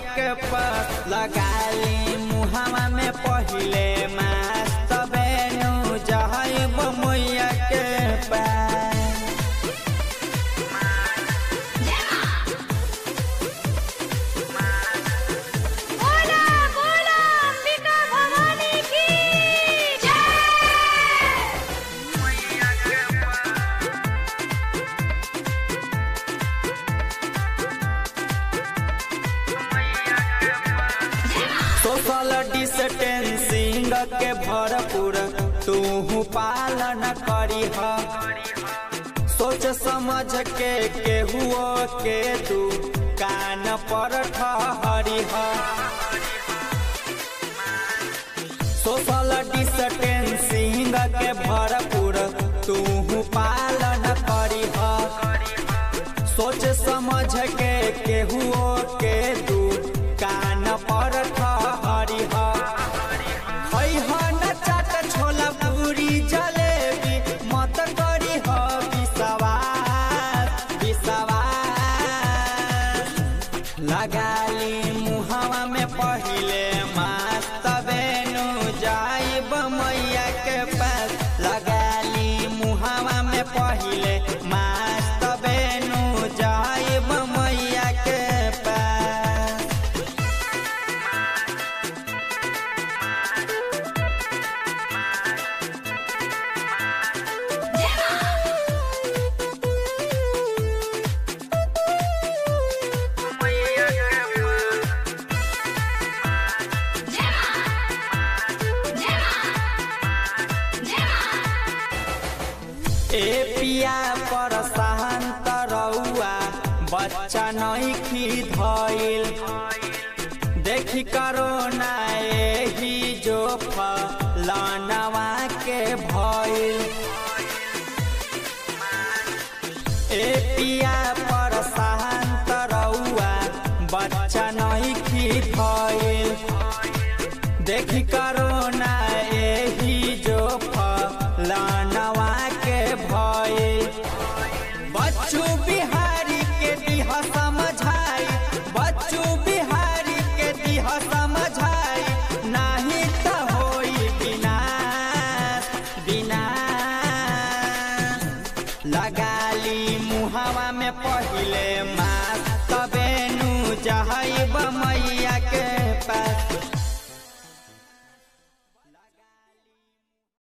के पास लगाली मुहावा में पहिले मास तबे नु जहब मैया के पास बोला बोला अंबिका भवानी की जय सोशल डिस्टेंसिंग के भरपूर तू पालन करी सोच समझ के केहुओ के तू कान पर ठहरी सोशल डिस्टेंसिंग के भरपूर तू पालन करी सोच समझ के केहुओ के तू कान पर ठहरी न चाट छोला पूरी जलेबी मत करी ह विश्वास विश्वास लगाली मुहावा में पहिले मास तबे नु जाइब मैया के पास लगाली मुहावा में पहिले मास तबे नु जाइब मैया के पास ए पिया पर शांत रउआ बच्चा नहीं खी धइल देखी करो ना एही जो फलनवा के भइल ए पिया पर शांत रउआ बच्चा नहीं खी धइल देखी करो ना एही जो फलनवा के भइल बच्चू बिहारी के दिह समझाई बच्चू बिहारी के दिह समझाई नाही त होई विनाश विनाश लगाली मुहावा में पहिले मास तबे नु जहब मैया के पास